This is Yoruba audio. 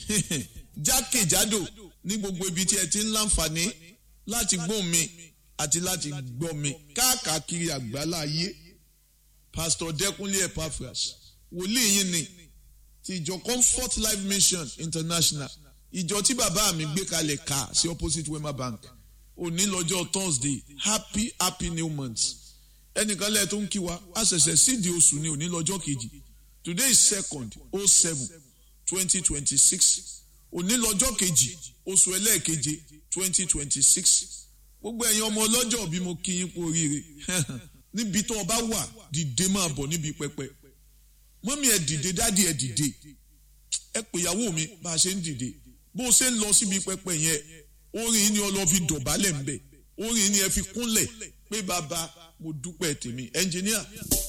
jákèjádò ní gbogbo ibi tí ẹ ti ń láǹfààní láti gbóhùn mi àti láti gbọ́ mi káàkiri àgbálá ayé pastor Dẹ́kúnlé Epaphras wòlíì yín ni ti ìjọ Comfort Life Mission International ìjọ tí bàbá mi gbé kalẹ̀ ká sí opposite Wema Bank òní lọ́jọ́ Thursday happy happy new month ẹnìkan lẹ́ẹ̀ tó ń kí wa a ṣẹ̀ṣẹ̀ sídìí oṣù ní òní lọ́jọ́ kejì today is second oh seven twenty twenty six òní lọ́jọ́ kejì oṣù ẹlẹ́ẹ̀keje twenty twenty six gbogbo ẹ̀yin ọmọ ọlọ́jọ́ bí mo kí yín kú oríire níbi tó o bá wà dìde máa bọ̀ níbi pẹpẹ mọ́mí ẹ̀ dìde dádì ẹ̀ dìde ẹ pè ìyàwó mi bá a ṣe ń dìde bó o ṣe ń lọ síbi pẹpẹ yẹn orin ni ọlọ́ fi dọ̀bálẹ̀ ń bẹ̀ orin ni ẹ fi kúnlẹ̀ pé bàbá mo dúpẹ́ tèmi ẹnjìníà.